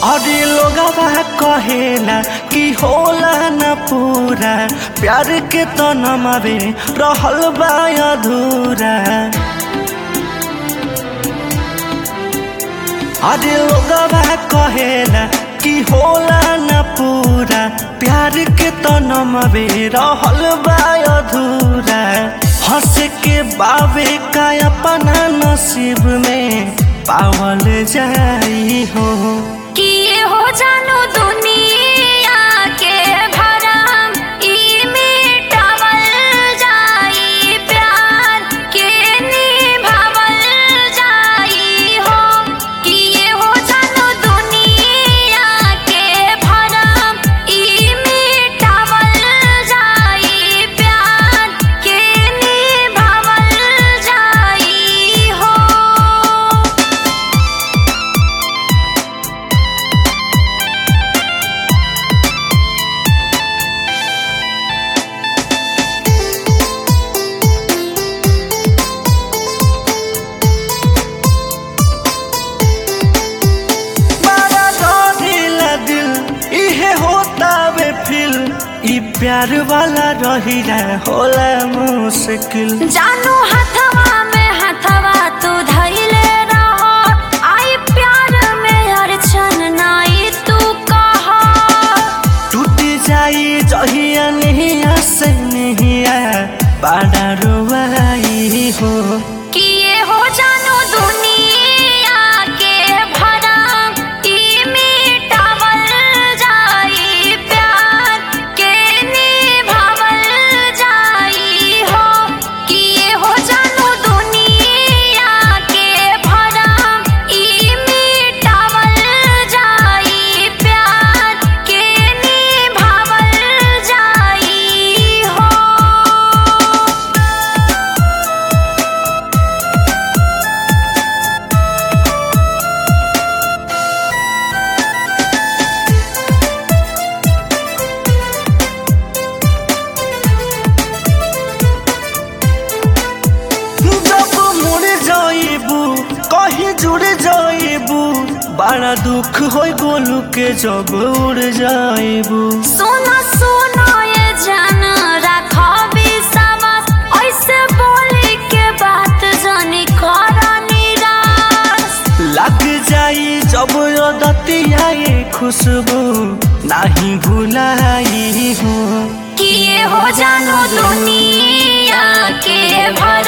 अरे लोगवा कहेला कि होला न पूरा प्यार के तो नमवे रहल बा अधूरा अरे लोगवा कहेला कि होला न पूरा प्यार के तो नमवे रहल बा अधूरा हंस के बावे का अपना नसीब में पावल जाई हो कि ये हो जानो दुनिया के भरम ई मिटावल जाई प्यार के निभावल जाई हो कि ये हो जानो दुनिया के भरम ई मिटावल जाई प्यार के निभावल जाई हो बड़ा डरिला दिल इहे होता वे फिल ई प्यार वाला रहिला होला मुश्किल जानू हथवा में हथवा तू धैले रहो आई प्यार में अड़चन नाई तू कहा टूट जाई जहिया नहीं से नहीं बड़ा रुआई हो कि ये हो जानू दुनिया के भरम ई मिटावल जाई प्यार के निभावल जाई हो कि ये हो जानू दुनिया के भरम ई मिटावल जाई प्यार के निभावल जाई हो जब मुड़ जाइबू कहीं जुड़ जाइबू बड़ा दुख होई गोलू के जब उड़ जाइबू सुनो सुनो ये जान रखो विश्वास ऐसे बोले के बात जानी करो निराश लग जाई जब दतिया ये खुशबू नहीं भुलाई हूँ कि ये हो जानो दुनिया के भर